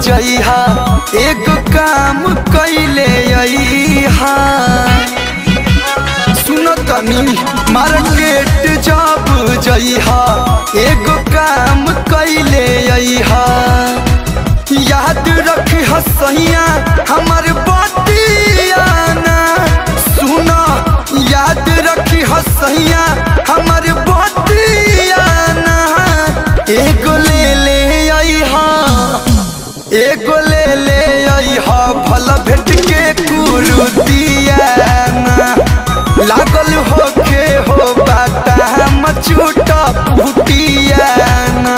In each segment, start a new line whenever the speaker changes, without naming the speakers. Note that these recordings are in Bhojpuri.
जइहा एगो काम कैले अइहा सुनो तनी मार्केट जब जइहा एगो काम कैले अइहा याद रखी हसैया हमर बतियाना सुनो याद रखी हसैया हमर बतियाना एगो ले ले अइहा एगो ले ले अइहा भला भेट के कुरुतियाना लागल होके हो बाटा हम छूटा फुटियाना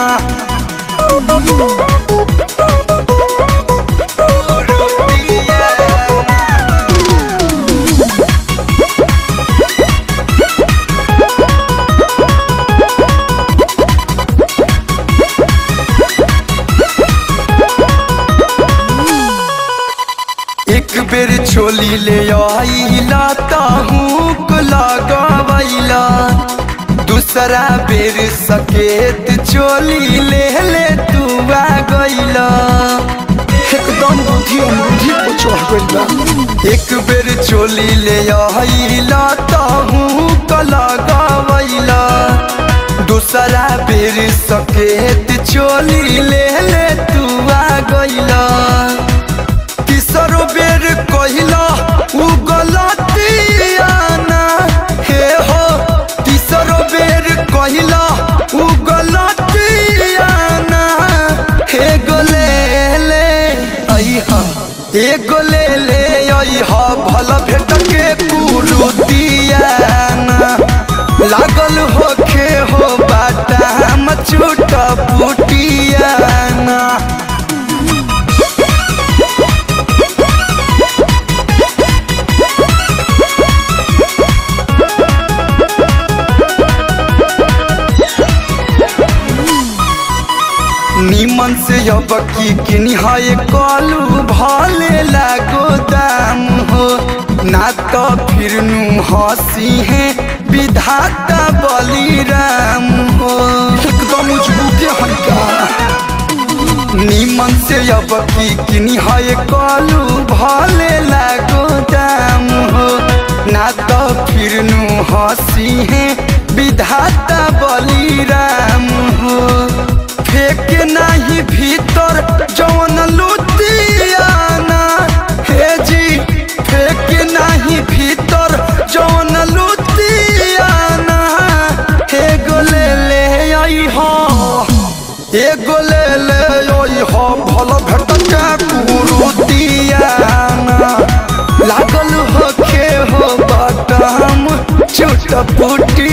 एक बेर छोली ले आइला ताहूक लगावैला दूसरा बेर सकेत चोली ले ले तू आ गइला एकदम बुद्धि बुद्धि को चढ़ गइल बा एक बेर चोली ले आइला ताहूक लगावैला दूसरा बेर सकेत चोली ले ले तू आ गइला तीसरो बेर कहिला उ गलतियाना हे हो तीसरो बेर कहिला उ गलतियाना हे गोले ले अइहा हे गोले ले अइहा भला भेट के कुरुतियाना लागल होखे हो बाटा हम छूटा पुटियाना निमन से अब की किनिहाए कलू भले लागो दाम हो ना तो फिर नु हसी है विधाता बलिराम हो एकदम उजबूके हल्का निमन से अब की किनिहाए कलू भले लागो दाम हो ना तो फिर नु हसी है विधाता बलिराम हो फेंक नाही भीतर जवन लुतियाना हे जी फेंक नाही भीतर जवन लुतियाना हे गोले ले आई हो हे गोले ले आई हो भल भेट के कुरुतियाना लागल होखे हो बटम छुट पुटी